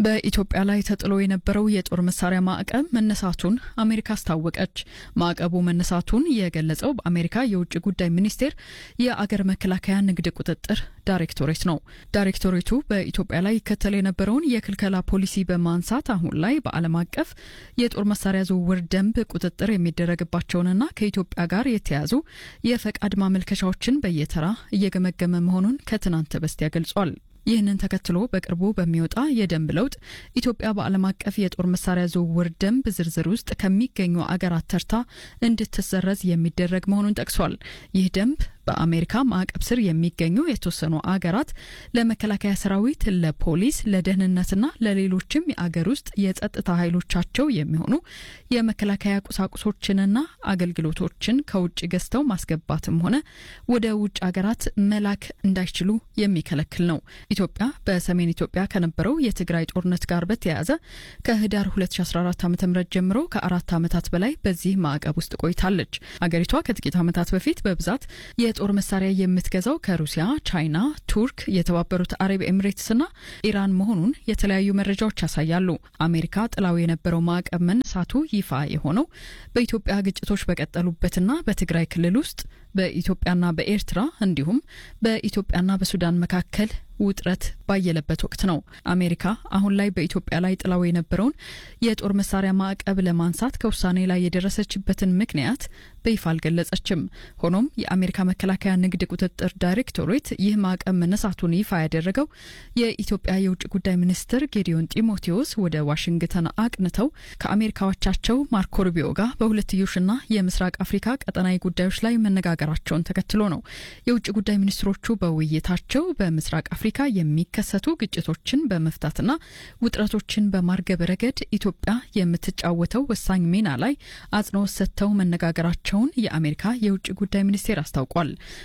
በኢትዮጵያ ላይ ተጥሎ የነበረው የጦር መሳሪያ ማዕቀብ መነሳቱን አሜሪካ አስታወቀች። ማዕቀቡ መነሳቱን የገለጸው በአሜሪካ የውጭ ጉዳይ ሚኒስቴር የአገር መከላከያ ንግድ ቁጥጥር ዳይሬክቶሬት ነው። ዳይሬክቶሬቱ በኢትዮጵያ ላይ ይከተል የነበረውን የክልከላ ፖሊሲ በማንሳት አሁን ላይ በዓለም አቀፍ የጦር መሳሪያ ዝውውር ደንብ ቁጥጥር የሚደረግባቸውንና ከኢትዮጵያ ጋር የተያዙ የፈቃድ ማመልከቻዎችን በየተራ እየገመገመ መሆኑን ከትናንት በስቲያ ገልጿል። ይህንን ተከትሎ በቅርቡ በሚወጣ የደንብ ለውጥ ኢትዮጵያ በዓለም አቀፍ የጦር መሳሪያ ዝውውር ደንብ ዝርዝር ውስጥ ከሚገኙ አገራት ተርታ እንድትሰረዝ የሚደረግ መሆኑን ጠቅሷል። ይህ ደንብ በአሜሪካ ማዕቀብ ስር የሚገኙ የተወሰኑ አገራት ለመከላከያ ሰራዊት፣ ለፖሊስ፣ ለደህንነትና ለሌሎችም የአገር ውስጥ የጸጥታ ኃይሎቻቸው የሚሆኑ የመከላከያ ቁሳቁሶችንና አገልግሎቶችን ከውጭ ገዝተው ማስገባትም ሆነ ወደ ውጭ አገራት መላክ እንዳይችሉ የሚከለክል ነው። ኢትዮጵያ በሰሜን ኢትዮጵያ ከነበረው የትግራይ ጦርነት ጋር በተያያዘ ከህዳር 2014 ዓ ም ጀምሮ ከአራት ዓመታት በላይ በዚህ ማዕቀብ ውስጥ ቆይታለች። አገሪቷ ከጥቂት ዓመታት በፊት በብዛት የጦር መሳሪያ የምትገዛው ከሩሲያ፣ ቻይና፣ ቱርክ፣ የተባበሩት አረብ ኤሚሬትስና ኢራን መሆኑን የተለያዩ መረጃዎች ያሳያሉ። አሜሪካ ጥላው የነበረው ማዕቀብ መነሳቱ ይፋ የሆነው በኢትዮጵያ ግጭቶች በቀጠሉበትና በትግራይ ክልል ውስጥ በኢትዮጵያና በኤርትራ እንዲሁም በኢትዮጵያና በሱዳን መካከል ውጥረት ባየለበት ወቅት ነው። አሜሪካ አሁን ላይ በኢትዮጵያ ላይ ጥላው የነበረውን የጦር መሳሪያ ማዕቀብ ለማንሳት ከውሳኔ ላይ የደረሰችበትን ምክንያት በይፋ አልገለጸችም። ሆኖም የአሜሪካ መከላከያ ንግድ ቁጥጥር ዳይሬክቶሬት ይህ ማዕቀብ መነሳቱን ይፋ ያደረገው የኢትዮጵያ የውጭ ጉዳይ ሚኒስትር ጌዲዮን ጢሞቴዎስ ወደ ዋሽንግተን አቅንተው ከአሜሪካዎቻቸው ማርኮ ሩቢዮ ጋር በሁለትዮሽና የምስራቅ አፍሪካ ቀጠናዊ ጉዳዮች ላይ መነጋገራቸውን ተከትሎ ነው። የውጭ ጉዳይ ሚኒስትሮቹ በውይይታቸው በምስራቅ አፍሪካ የሚከሰቱ ግጭቶችን በመፍታትና ውጥረቶችን በማርገብ ረገድ ኢትዮጵያ የምትጫወተው ወሳኝ ሚና ላይ አጽንኦት ሰጥተው መነጋገራቸውን የአሜሪካ የውጭ ጉዳይ ሚኒስቴር አስታውቋል።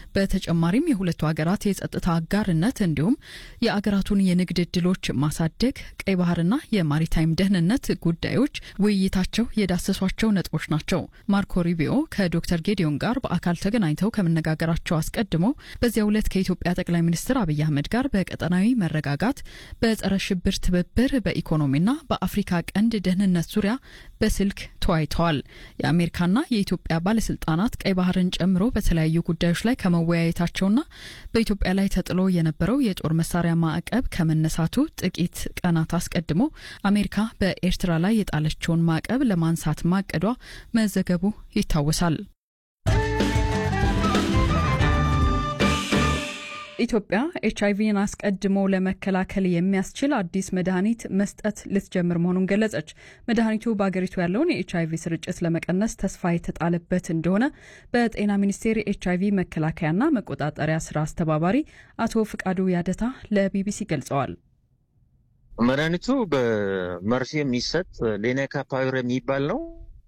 በተጨማሪም የሁለቱ ሀገራት የጸጥታ አጋርነት እንዲሁም የአገራቱን የንግድ እድሎች ማሳደግ፣ ቀይ ባህርና የማሪታይም ደህንነት ጉዳዮች ውይይታቸው የዳሰሷቸው ነጥቦች ናቸው። ማርኮ ሩቢዮ ከዶክተር ጌዲዮን ጋር በአካል ተገናኝተው ከመነጋገራቸው አስቀድሞ በዚያው ዕለት ከኢትዮጵያ ጠቅላይ ሚኒስትር አብይ አህመድ ጋር በቀጠናዊ መረጋጋት፣ በጸረ ሽብር ትብብር፣ በኢኮኖሚና በአፍሪካ ቀንድ ደህንነት ዙሪያ በስልክ ተወያይተዋል። የአሜሪካና የኢትዮጵያ ባለስልጣናት ቀይ ባህርን ጨምሮ በተለያዩ ጉዳዮች ላይ ከመወያየታቸውና በኢትዮጵያ ላይ ተጥሎ የነበረው የጦር መሳሪያ ማዕቀብ ከመነሳቱ ጥቂት ቀናት አስቀድሞ አሜሪካ በኤርትራ ላይ የጣለችውን ማዕቀብ ለማንሳት ማቀዷ መዘገቡ ይታወሳል። ኢትዮጵያ ኤች አይቪን አስቀድሞ ለመከላከል የሚያስችል አዲስ መድኃኒት መስጠት ልትጀምር መሆኑን ገለጸች። መድኃኒቱ በአገሪቱ ያለውን የኤች አይቪ ስርጭት ለመቀነስ ተስፋ የተጣለበት እንደሆነ በጤና ሚኒስቴር የኤች አይቪ መከላከያና መቆጣጠሪያ ስራ አስተባባሪ አቶ ፍቃዱ ያደታ ለቢቢሲ ገልጸዋል። መድኃኒቱ በመርፌ የሚሰጥ ሌናካፓዊር የሚባል ነው።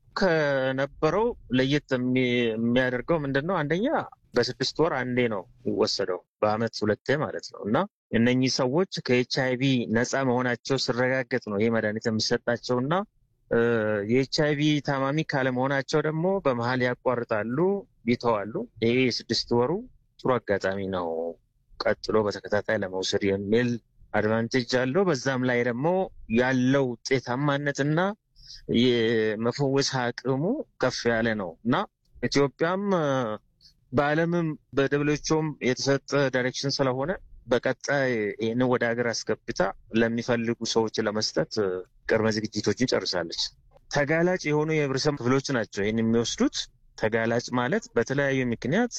ከነበረው ለየት የሚያደርገው ምንድን ነው? አንደኛ በስድስት ወር አንዴ ነው የሚወሰደው፣ በአመት ሁለቴ ማለት ነው። እና እነኚህ ሰዎች ከኤች አይቪ ነፃ መሆናቸው ሲረጋገጥ ነው ይህ መድኃኒት የሚሰጣቸው እና የኤች አይቪ ታማሚ ካለመሆናቸው ደግሞ በመሀል ያቋርጣሉ፣ ይተዋሉ። ይሄ የስድስት ወሩ ጥሩ አጋጣሚ ነው ቀጥሎ በተከታታይ ለመውሰድ የሚል አድቫንቴጅ አለው። በዛም ላይ ደግሞ ያለው ውጤታማነት እና የመፈወስ አቅሙ ከፍ ያለ ነው እና ኢትዮጵያም በዓለምም በደብሎቹም የተሰጠ ዳይሬክሽን ስለሆነ በቀጣይ ይህንን ወደ ሀገር አስገብታ ለሚፈልጉ ሰዎች ለመስጠት ቅድመ ዝግጅቶችን ጨርሳለች። ተጋላጭ የሆኑ የህብረተሰብ ክፍሎች ናቸው ይህን የሚወስዱት። ተጋላጭ ማለት በተለያዩ ምክንያት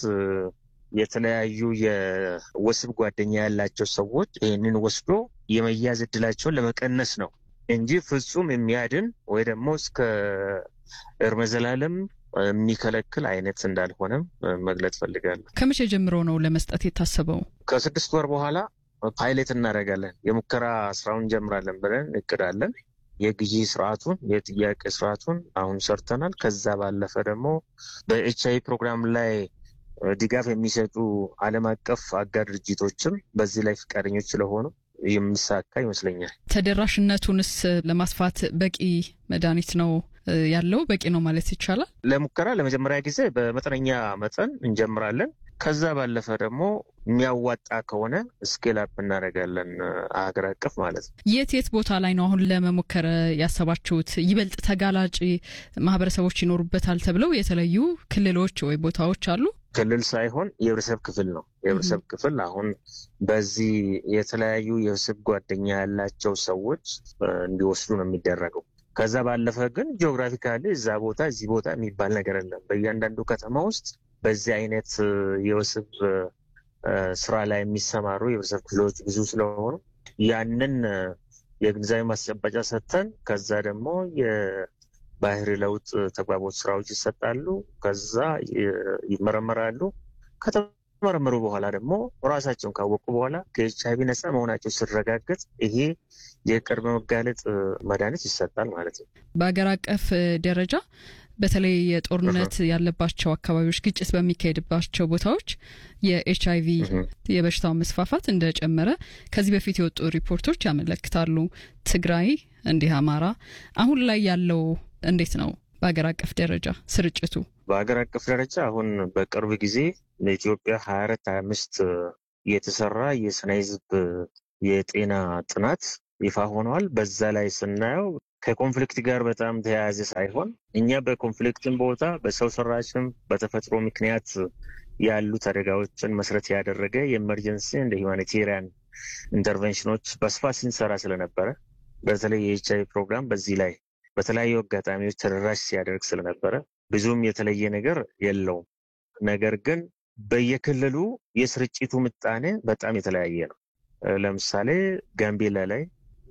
የተለያዩ የወሲብ ጓደኛ ያላቸው ሰዎች ይህንን ወስዶ የመያዝ እድላቸውን ለመቀነስ ነው እንጂ ፍጹም የሚያድን ወይ ደግሞ እስከ እርመ ዘላለም የሚከለክል አይነት እንዳልሆነም መግለጽ ፈልጋለሁ። ከመቼ ጀምሮ ነው ለመስጠት የታሰበው? ከስድስት ወር በኋላ ፓይሌት እናደርጋለን። የሙከራ ስራውን እንጀምራለን ብለን እቅዳለን። የግዢ ስርዓቱን የጥያቄ ስርዓቱን አሁን ሰርተናል። ከዛ ባለፈ ደግሞ በኤች አይ ፕሮግራም ላይ ድጋፍ የሚሰጡ ዓለም አቀፍ አጋር ድርጅቶችም በዚህ ላይ ፈቃደኞች ስለሆኑ የሚሳካ ይመስለኛል። ተደራሽነቱንስ ለማስፋት በቂ መድኃኒት ነው ያለው? በቂ ነው ማለት ይቻላል? ለሙከራ ለመጀመሪያ ጊዜ በመጠነኛ መጠን እንጀምራለን። ከዛ ባለፈ ደግሞ የሚያዋጣ ከሆነ ስኬል አፕ እናደርጋለን ሀገር አቀፍ ማለት ነው። የት የት ቦታ ላይ ነው አሁን ለመሞከር ያሰባችሁት? ይበልጥ ተጋላጭ ማህበረሰቦች ይኖሩበታል ተብለው የተለዩ ክልሎች ወይ ቦታዎች አሉ? ክልል ሳይሆን የህብረተሰብ ክፍል ነው። የህብረተሰብ ክፍል አሁን በዚህ የተለያዩ የህብረተሰብ ጓደኛ ያላቸው ሰዎች እንዲወስዱ ነው የሚደረገው። ከዛ ባለፈ ግን ጂኦግራፊካሊ እዛ ቦታ እዚህ ቦታ የሚባል ነገር የለም። በእያንዳንዱ ከተማ ውስጥ በዚህ አይነት የወስብ ስራ ላይ የሚሰማሩ የህብረተሰብ ክፍሎች ብዙ ስለሆኑ ያንን የግንዛቤ ማስጨበጫ ሰጥተን ከዛ ደግሞ የባህሪ ለውጥ ተግባቦት ስራዎች ይሰጣሉ። ከዛ ይመረመራሉ። ከተመረመሩ በኋላ ደግሞ ራሳቸውን ካወቁ በኋላ ከኤች አይቪ ነፃ መሆናቸው ሲረጋገጥ ይሄ የቅድመ መጋለጥ መድኃኒት ይሰጣል ማለት ነው። በሀገር አቀፍ ደረጃ በተለይ የጦርነት ያለባቸው አካባቢዎች፣ ግጭት በሚካሄድባቸው ቦታዎች የኤች አይቪ የበሽታው መስፋፋት እንደጨመረ ከዚህ በፊት የወጡ ሪፖርቶች ያመለክታሉ። ትግራይ፣ እንዲህ አማራ፣ አሁን ላይ ያለው እንዴት ነው? በሀገር አቀፍ ደረጃ ስርጭቱ በሀገር አቀፍ ደረጃ አሁን በቅርብ ጊዜ ለኢትዮጵያ ሀያ አራት ሀያ አምስት የተሰራ የስነ ህዝብ የጤና ጥናት ይፋ ሆነዋል። በዛ ላይ ስናየው ከኮንፍሊክት ጋር በጣም ተያያዘ ሳይሆን እኛ በኮንፍሊክትን ቦታ በሰው ሰራሽም በተፈጥሮ ምክንያት ያሉት አደጋዎችን መሰረት ያደረገ የኤመርጀንሲ እንደ ሁማኒቴሪያን ኢንተርቬንሽኖች በስፋት ስንሰራ ስለነበረ በተለይ የኤች አይ ፕሮግራም በዚህ ላይ በተለያዩ አጋጣሚዎች ተደራሽ ሲያደርግ ስለነበረ ብዙም የተለየ ነገር የለውም። ነገር ግን በየክልሉ የስርጭቱ ምጣኔ በጣም የተለያየ ነው። ለምሳሌ ጋምቤላ ላይ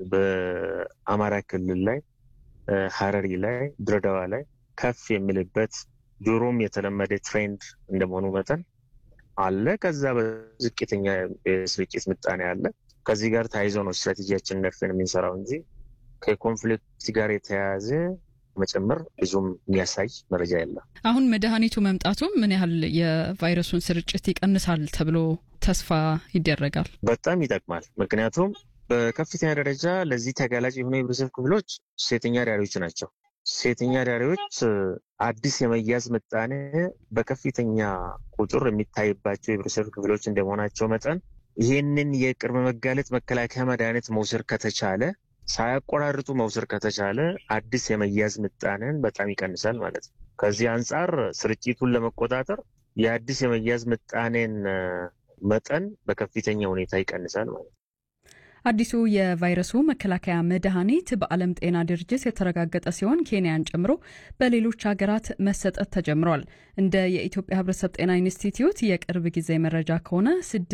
በአማራ ክልል ላይ ሀረሪ ላይ ድሬዳዋ ላይ ከፍ የሚልበት ድሮም የተለመደ ትሬንድ እንደመሆኑ መጠን አለ። ከዛ በዝቅተኛ የስርጭት ምጣኔ አለ። ከዚህ ጋር ተያይዞ ነው ስትራቴጂያችን ነድፈን የምንሰራው እንጂ ከኮንፍሊክት ጋር የተያያዘ መጨመር ብዙም የሚያሳይ መረጃ የለም። አሁን መድኃኒቱ መምጣቱ ምን ያህል የቫይረሱን ስርጭት ይቀንሳል ተብሎ ተስፋ ይደረጋል? በጣም ይጠቅማል። ምክንያቱም በከፍተኛ ደረጃ ለዚህ ተጋላጭ የሆኑ የህብረተሰብ ክፍሎች ሴተኛ ዳሪዎች ናቸው። ሴተኛ ዳሪዎች አዲስ የመያዝ ምጣኔ በከፍተኛ ቁጥር የሚታይባቸው የህብረተሰብ ክፍሎች እንደመሆናቸው መጠን ይህንን የቅድመ መጋለጥ መከላከያ መድኃኒት መውሰድ ከተቻለ ሳያቆራርጡ መውሰድ ከተቻለ አዲስ የመያዝ ምጣኔን በጣም ይቀንሳል ማለት ነው። ከዚህ አንጻር ስርጭቱን ለመቆጣጠር የአዲስ የመያዝ ምጣኔን መጠን በከፍተኛ ሁኔታ ይቀንሳል ማለት ነው። አዲሱ የቫይረሱ መከላከያ መድኃኒት በዓለም ጤና ድርጅት የተረጋገጠ ሲሆን ኬንያን ጨምሮ በሌሎች ሀገራት መሰጠት ተጀምሯል። እንደ የኢትዮጵያ ሕብረተሰብ ጤና ኢንስቲትዩት የቅርብ ጊዜ መረጃ ከሆነ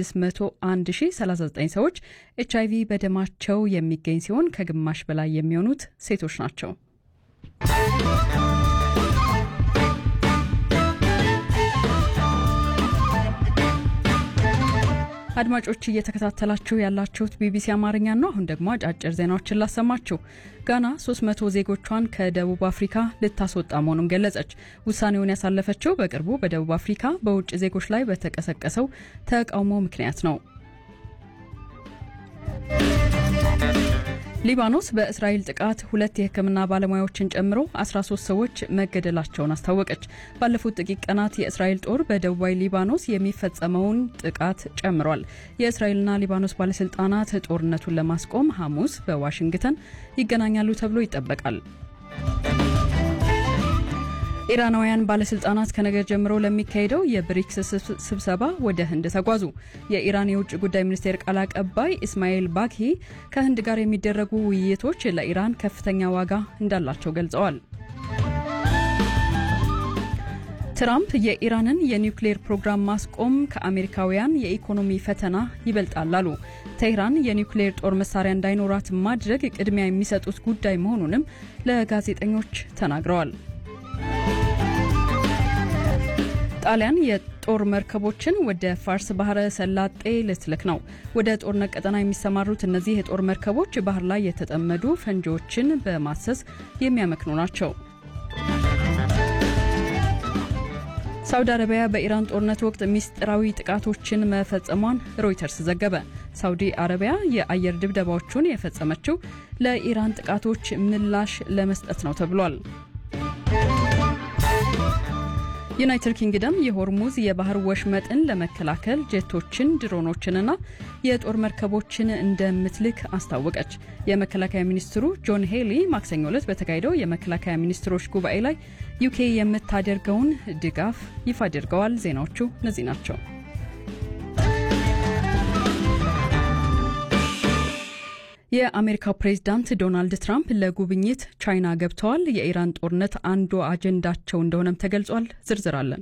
601039 ሰዎች ኤች አይቪ በደማቸው የሚገኝ ሲሆን ከግማሽ በላይ የሚሆኑት ሴቶች ናቸው። አድማጮች እየተከታተላችሁ ያላችሁት ቢቢሲ አማርኛ ነው። አሁን ደግሞ አጫጭር ዜናዎችን ላሰማችሁ። ጋና 300 ዜጎቿን ከደቡብ አፍሪካ ልታስወጣ መሆኑን ገለጸች። ውሳኔውን ያሳለፈችው በቅርቡ በደቡብ አፍሪካ በውጭ ዜጎች ላይ በተቀሰቀሰው ተቃውሞ ምክንያት ነው። ሊባኖስ በእስራኤል ጥቃት ሁለት የሕክምና ባለሙያዎችን ጨምሮ 13 ሰዎች መገደላቸውን አስታወቀች። ባለፉት ጥቂት ቀናት የእስራኤል ጦር በደቡባዊ ሊባኖስ የሚፈጸመውን ጥቃት ጨምሯል። የእስራኤልና ሊባኖስ ባለስልጣናት ጦርነቱን ለማስቆም ሐሙስ በዋሽንግተን ይገናኛሉ ተብሎ ይጠበቃል። ኢራናውያን ባለስልጣናት ከነገ ጀምሮ ለሚካሄደው የብሪክስ ስብሰባ ወደ ህንድ ተጓዙ። የኢራን የውጭ ጉዳይ ሚኒስቴር ቃል አቀባይ ኢስማኤል ባኪ ከህንድ ጋር የሚደረጉ ውይይቶች ለኢራን ከፍተኛ ዋጋ እንዳላቸው ገልጸዋል። ትራምፕ የኢራንን የኒውክሌር ፕሮግራም ማስቆም ከአሜሪካውያን የኢኮኖሚ ፈተና ይበልጣል አሉ። ቴህራን የኒውክሌር ጦር መሳሪያ እንዳይኖራት ማድረግ ቅድሚያ የሚሰጡት ጉዳይ መሆኑንም ለጋዜጠኞች ተናግረዋል። ጣሊያን የጦር መርከቦችን ወደ ፋርስ ባህረ ሰላጤ ልትልክ ነው። ወደ ጦርነት ቀጠና የሚሰማሩት እነዚህ የጦር መርከቦች ባህር ላይ የተጠመዱ ፈንጂዎችን በማሰስ የሚያመክኑ ናቸው። ሳውዲ አረቢያ በኢራን ጦርነት ወቅት ሚስጥራዊ ጥቃቶችን መፈጸሟን ሮይተርስ ዘገበ። ሳውዲ አረቢያ የአየር ድብደባዎቹን የፈጸመችው ለኢራን ጥቃቶች ምላሽ ለመስጠት ነው ተብሏል። ዩናይትድ ኪንግደም የሆርሙዝ የባህር ወሽመጥን ለመከላከል ጄቶችን፣ ድሮኖችንና የጦር መርከቦችን እንደምትልክ አስታወቀች። የመከላከያ ሚኒስትሩ ጆን ሄሊ ማክሰኞ ዕለት በተካሄደው የመከላከያ ሚኒስትሮች ጉባኤ ላይ ዩኬ የምታደርገውን ድጋፍ ይፋ አድርገዋል። ዜናዎቹ እነዚህ ናቸው። የአሜሪካው ፕሬዝዳንት ዶናልድ ትራምፕ ለጉብኝት ቻይና ገብተዋል። የኢራን ጦርነት አንዱ አጀንዳቸው እንደሆነም ተገልጿል። ዝርዝር አለን።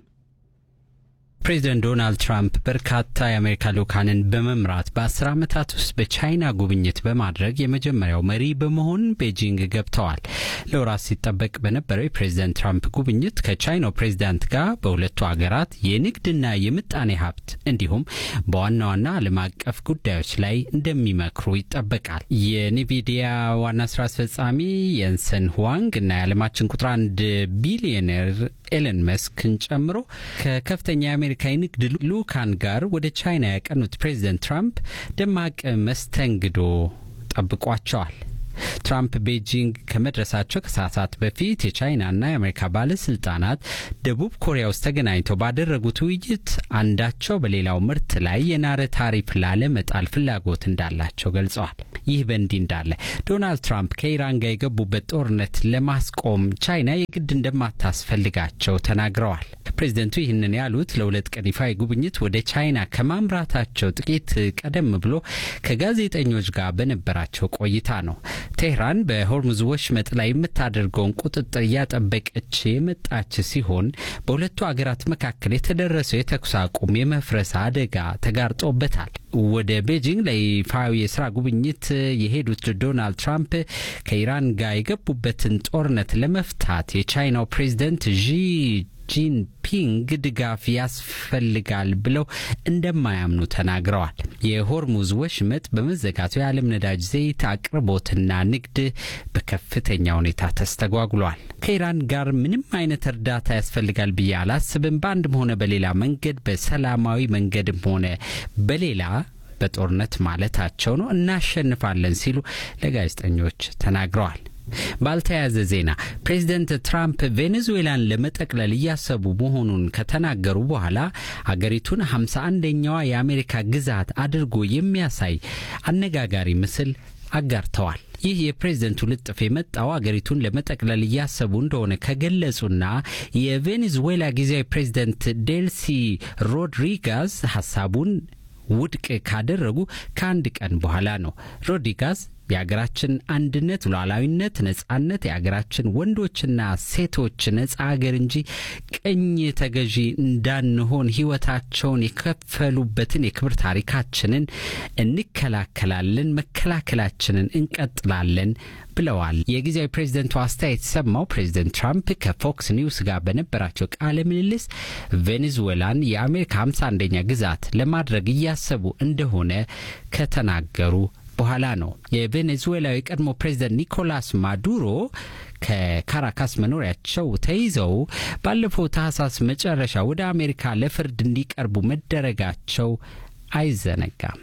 ፕሬዚደንት ዶናልድ ትራምፕ በርካታ የአሜሪካ ልኡካንን በመምራት በአስር ዓመታት ውስጥ በቻይና ጉብኝት በማድረግ የመጀመሪያው መሪ በመሆን ቤጂንግ ገብተዋል። ለወራት ሲጠበቅ በነበረው የፕሬዚደንት ትራምፕ ጉብኝት ከቻይናው ፕሬዚዳንት ጋር በሁለቱ ሀገራት የንግድና የምጣኔ ሀብት እንዲሁም በዋና ዋና ዓለም አቀፍ ጉዳዮች ላይ እንደሚመክሩ ይጠበቃል። የኒቪዲያ ዋና ስራ አስፈጻሚ የንሰን ሁዋንግ እና የዓለማችን ቁጥር አንድ ቢሊዮነር ኤለን መስክን ጨምሮ ከከፍተኛ የአሜሪካ የንግድ ልኡካን ጋር ወደ ቻይና ያቀኑት ፕሬዚደንት ትራምፕ ደማቅ መስተንግዶ ጠብቋቸዋል። ትራምፕ ቤጂንግ ከመድረሳቸው ከሰዓታት በፊት የቻይናና የአሜሪካ ባለስልጣናት ደቡብ ኮሪያ ውስጥ ተገናኝተው ባደረጉት ውይይት አንዳቸው በሌላው ምርት ላይ የናረ ታሪፍ ላለመጣል ፍላጎት እንዳላቸው ገልጸዋል። ይህ በእንዲህ እንዳለ ዶናልድ ትራምፕ ከኢራን ጋር የገቡበት ጦርነት ለማስቆም ቻይና የግድ እንደማታስፈልጋቸው ተናግረዋል። ፕሬዚደንቱ ይህንን ያሉት ለሁለት ቀን ይፋ ጉብኝት ወደ ቻይና ከማምራታቸው ጥቂት ቀደም ብሎ ከጋዜጠኞች ጋር በነበራቸው ቆይታ ነው። ቴህራን በሆርሙዝ ወሽመጥ ላይ የምታደርገውን ቁጥጥር እያጠበቀች የመጣች ሲሆን በሁለቱ አገራት መካከል የተደረሰው የተኩስ አቁም የመፍረስ አደጋ ተጋርጦበታል። ወደ ቤጂንግ ለይፋዊ የስራ ጉብኝት የሄዱት ዶናልድ ትራምፕ ከኢራን ጋር የገቡበትን ጦርነት ለመፍታት የቻይናው ፕሬዚደንት ዢ ጂንፒንግ ድጋፍ ያስፈልጋል ብለው እንደማያምኑ ተናግረዋል። የሆርሙዝ ወሽመጥ በመዘጋቱ የዓለም ነዳጅ ዘይት አቅርቦትና ንግድ በከፍተኛ ሁኔታ ተስተጓጉሏል። ከኢራን ጋር ምንም አይነት እርዳታ ያስፈልጋል ብዬ አላስብም። በአንድም ሆነ በሌላ መንገድ በሰላማዊ መንገድም ሆነ በሌላ በጦርነት ማለታቸው ነው እናሸንፋለን ሲሉ ለጋዜጠኞች ተናግረዋል። ባልተያያዘ ዜና ፕሬዚደንት ትራምፕ ቬኔዙዌላን ለመጠቅለል እያሰቡ መሆኑን ከተናገሩ በኋላ አገሪቱን ሃምሳ አንደኛዋ የአሜሪካ ግዛት አድርጎ የሚያሳይ አነጋጋሪ ምስል አጋርተዋል። ይህ የፕሬዝደንቱ ልጥፍ የመጣው አገሪቱን ለመጠቅለል እያሰቡ እንደሆነ ከገለጹና የቬኔዙዌላ ጊዜያዊ ፕሬዝደንት ዴልሲ ሮድሪጋዝ ሀሳቡን ውድቅ ካደረጉ ከአንድ ቀን በኋላ ነው። ሮድሪጋዝ የሀገራችን አንድነት፣ ሉዓላዊነት፣ ነጻነት የሀገራችን ወንዶችና ሴቶች ነጻ ሀገር እንጂ ቅኝ ተገዢ እንዳንሆን ሕይወታቸውን የከፈሉበትን የክብር ታሪካችንን እንከላከላለን፣ መከላከላችንን እንቀጥላለን ብለዋል። የጊዜያዊ ፕሬዝደንቱ አስተያየት የተሰማው ፕሬዝደንት ትራምፕ ከፎክስ ኒውስ ጋር በነበራቸው ቃለ ምልልስ ቬኔዙዌላን የአሜሪካ ሃምሳ አንደኛ ግዛት ለማድረግ እያሰቡ እንደሆነ ከተናገሩ በኋላ ነው። የቬኔዙዌላዊ የቀድሞ ፕሬዝደንት ኒኮላስ ማዱሮ ከካራካስ መኖሪያቸው ተይዘው ባለፈው ታህሳስ መጨረሻ ወደ አሜሪካ ለፍርድ እንዲቀርቡ መደረጋቸው አይዘነጋም።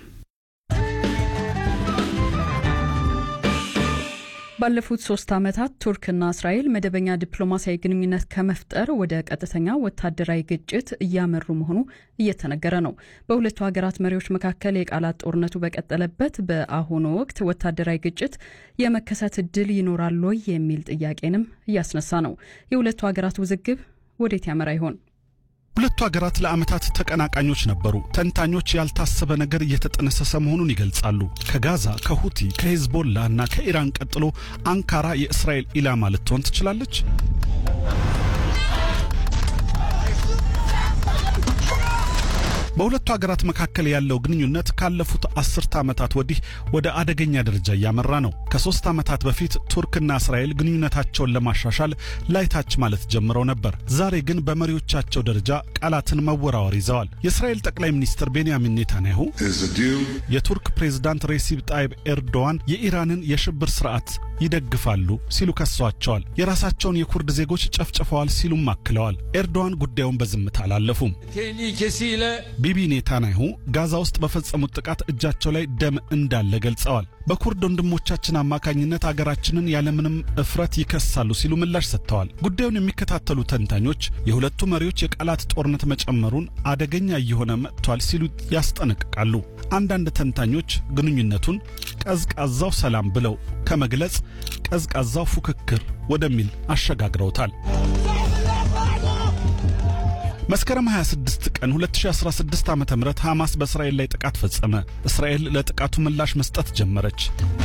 ባለፉት ሶስት ዓመታት ቱርክና እስራኤል መደበኛ ዲፕሎማሲያዊ ግንኙነት ከመፍጠር ወደ ቀጥተኛ ወታደራዊ ግጭት እያመሩ መሆኑ እየተነገረ ነው። በሁለቱ ሀገራት መሪዎች መካከል የቃላት ጦርነቱ በቀጠለበት በአሁኑ ወቅት ወታደራዊ ግጭት የመከሰት እድል ይኖራል ወይ የሚል ጥያቄንም እያስነሳ ነው። የሁለቱ ሀገራት ውዝግብ ወዴት ያመራ ይሆን? ሁለቱ ሀገራት ለዓመታት ተቀናቃኞች ነበሩ። ተንታኞች ያልታሰበ ነገር እየተጠነሰሰ መሆኑን ይገልጻሉ። ከጋዛ፣ ከሁቲ፣ ከሄዝቦላ እና ከኢራን ቀጥሎ አንካራ የእስራኤል ኢላማ ልትሆን ትችላለች። በሁለቱ ሀገራት መካከል ያለው ግንኙነት ካለፉት አስርተ ዓመታት ወዲህ ወደ አደገኛ ደረጃ እያመራ ነው። ከሶስት ዓመታት በፊት ቱርክና እስራኤል ግንኙነታቸውን ለማሻሻል ላይታች ማለት ጀምረው ነበር። ዛሬ ግን በመሪዎቻቸው ደረጃ ቃላትን መወራወር ይዘዋል። የእስራኤል ጠቅላይ ሚኒስትር ቤንያሚን ኔታንያሁ የቱርክ ፕሬዝዳንት ሬሲፕ ጣይብ ኤርዶዋን የኢራንን የሽብር ስርዓት ይደግፋሉ ሲሉ ከሰዋቸዋል። የራሳቸውን የኩርድ ዜጎች ጨፍጭፈዋል ሲሉም አክለዋል። ኤርዶዋን ጉዳዩን በዝምታ አላለፉም። ቢቢ ኔታንያሁ ጋዛ ውስጥ በፈጸሙት ጥቃት እጃቸው ላይ ደም እንዳለ ገልጸዋል። በኩርድ ወንድሞቻችን አማካኝነት አገራችንን ያለምንም እፍረት ይከሳሉ ሲሉ ምላሽ ሰጥተዋል። ጉዳዩን የሚከታተሉ ተንታኞች የሁለቱ መሪዎች የቃላት ጦርነት መጨመሩን አደገኛ እየሆነ መጥቷል ሲሉ ያስጠነቅቃሉ። አንዳንድ ተንታኞች ግንኙነቱን ቀዝቃዛው ሰላም ብለው ከመግለጽ ቀዝቃዛው ፉክክር ወደሚል አሸጋግረውታል። መስከረም 26 ቀን 2016 ዓ.ም ሐማስ በእስራኤል ላይ ጥቃት ፈጸመ። እስራኤል ለጥቃቱ ምላሽ መስጠት ጀመረች።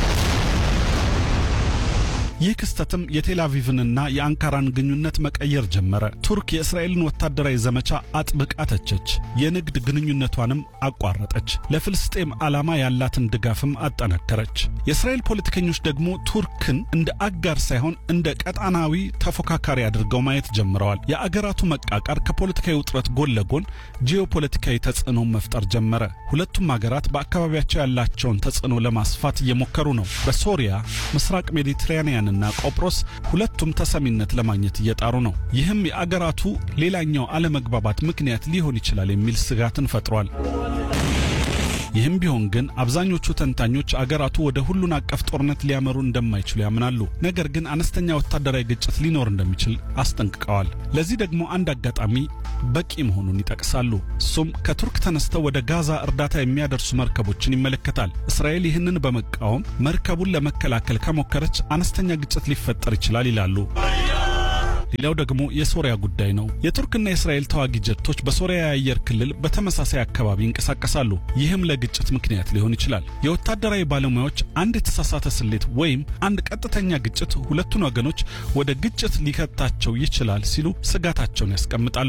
ይህ ክስተትም የቴል አቪቭንና የአንካራን ግንኙነት መቀየር ጀመረ። ቱርክ የእስራኤልን ወታደራዊ ዘመቻ አጥብቃ ተቸች፣ የንግድ ግንኙነቷንም አቋረጠች። ለፍልስጤም ዓላማ ያላትን ድጋፍም አጠናከረች። የእስራኤል ፖለቲከኞች ደግሞ ቱርክን እንደ አጋር ሳይሆን እንደ ቀጣናዊ ተፎካካሪ አድርገው ማየት ጀምረዋል። የአገራቱ መቃቃር ከፖለቲካዊ ውጥረት ጎን ለጎን ጂኦፖለቲካዊ ተጽዕኖ መፍጠር ጀመረ። ሁለቱም አገራት በአካባቢያቸው ያላቸውን ተጽዕኖ ለማስፋት እየሞከሩ ነው። በሶሪያ ምስራቅ ሜዲትራኒያን ና ቆጵሮስ ሁለቱም ተሰሚነት ለማግኘት እየጣሩ ነው። ይህም የአገራቱ ሌላኛው አለመግባባት ምክንያት ሊሆን ይችላል የሚል ስጋትን ፈጥሯል። ይህም ቢሆን ግን አብዛኞቹ ተንታኞች አገራቱ ወደ ሁሉን አቀፍ ጦርነት ሊያመሩ እንደማይችሉ ያምናሉ። ነገር ግን አነስተኛ ወታደራዊ ግጭት ሊኖር እንደሚችል አስጠንቅቀዋል። ለዚህ ደግሞ አንድ አጋጣሚ በቂ መሆኑን ይጠቅሳሉ። እሱም ከቱርክ ተነስተው ወደ ጋዛ እርዳታ የሚያደርሱ መርከቦችን ይመለከታል። እስራኤል ይህንን በመቃወም መርከቡን ለመከላከል ከሞከረች አነስተኛ ግጭት ሊፈጠር ይችላል ይላሉ። ሌላው ደግሞ የሶሪያ ጉዳይ ነው። የቱርክና የእስራኤል ተዋጊ ጀቶች በሶሪያ የአየር ክልል በተመሳሳይ አካባቢ ይንቀሳቀሳሉ። ይህም ለግጭት ምክንያት ሊሆን ይችላል። የወታደራዊ ባለሙያዎች አንድ የተሳሳተ ስሌት ወይም አንድ ቀጥተኛ ግጭት ሁለቱን ወገኖች ወደ ግጭት ሊከታቸው ይችላል ሲሉ ስጋታቸውን ያስቀምጣሉ።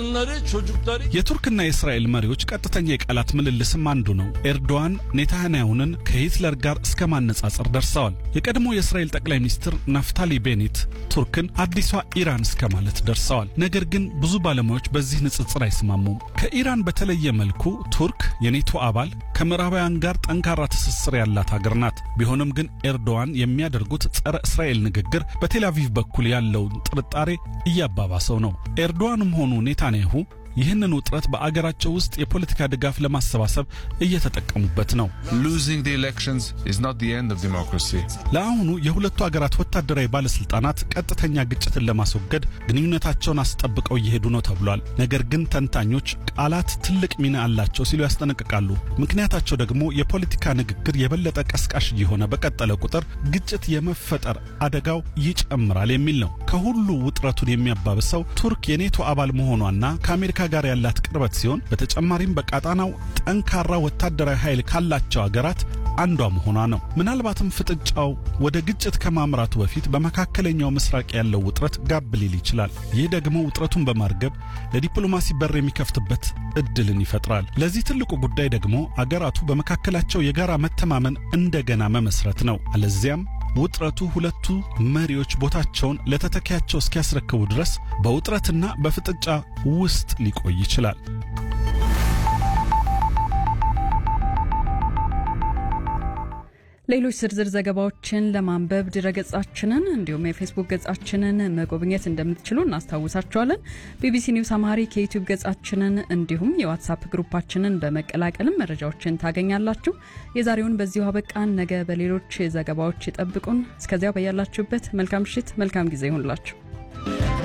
የቱርክና የእስራኤል መሪዎች ቀጥተኛ የቃላት ምልልስም አንዱ ነው። ኤርዶዋን ኔታንያሁንን ከሂትለር ጋር እስከ ማነጻጸር ደርሰዋል። የቀድሞ የእስራኤል ጠቅላይ ሚኒስትር ናፍታሊ ቤኔት ቱርክን አዲሷ ኢራን እስከ ማለት ደርሰዋል። ነገር ግን ብዙ ባለሙያዎች በዚህ ንጽጽር አይስማሙም። ከኢራን በተለየ መልኩ ቱርክ የኔቶ አባል ከምዕራባውያን ጋር ጠንካራ ትስስር ያላት ሀገር ናት። ቢሆንም ግን ኤርዶዋን የሚያደርጉት ጸረ እስራኤል ንግግር በቴል አቪቭ በኩል ያለውን ጥርጣሬ እያባባሰው ነው። ኤርዶዋንም ሆኑ ኔታንያሁ ይህንን ውጥረት በአገራቸው ውስጥ የፖለቲካ ድጋፍ ለማሰባሰብ እየተጠቀሙበት ነው። ለአሁኑ የሁለቱ አገራት ወታደራዊ ባለስልጣናት ቀጥተኛ ግጭትን ለማስወገድ ግንኙነታቸውን አስጠብቀው እየሄዱ ነው ተብሏል። ነገር ግን ተንታኞች ቃላት ትልቅ ሚና አላቸው ሲሉ ያስጠነቅቃሉ። ምክንያታቸው ደግሞ የፖለቲካ ንግግር የበለጠ ቀስቃሽ እየሆነ በቀጠለ ቁጥር ግጭት የመፈጠር አደጋው ይጨምራል የሚል ነው። ከሁሉ ውጥረቱን የሚያባብሰው ቱርክ የኔቶ አባል መሆኗና ከአሜሪካ ጋር ያላት ቅርበት ሲሆን በተጨማሪም በቀጣናው ጠንካራ ወታደራዊ ኃይል ካላቸው አገራት አንዷ መሆኗ ነው። ምናልባትም ፍጥጫው ወደ ግጭት ከማምራቱ በፊት በመካከለኛው ምስራቅ ያለው ውጥረት ጋብ ሊል ይችላል። ይህ ደግሞ ውጥረቱን በማርገብ ለዲፕሎማሲ በር የሚከፍትበት እድልን ይፈጥራል። ለዚህ ትልቁ ጉዳይ ደግሞ አገራቱ በመካከላቸው የጋራ መተማመን እንደገና መመስረት ነው። አለዚያም ውጥረቱ ሁለቱ መሪዎች ቦታቸውን ለተተኪያቸው እስኪያስረክቡ ድረስ በውጥረትና በፍጥጫ ውስጥ ሊቆይ ይችላል። ሌሎች ዝርዝር ዘገባዎችን ለማንበብ ድረገጻችንን እንዲሁም የፌስቡክ ገጻችንን መጎብኘት እንደምትችሉ እናስታውሳችኋለን። ቢቢሲ ኒውስ አማሪክ የዩቲዩብ ገጻችንን እንዲሁም የዋትሳፕ ግሩፓችንን በመቀላቀልም መረጃዎችን ታገኛላችሁ። የዛሬውን በዚሁ አበቃን። ነገ በሌሎች ዘገባዎች ይጠብቁን። እስከዚያው በያላችሁበት መልካም ምሽት፣ መልካም ጊዜ ይሁንላችሁ።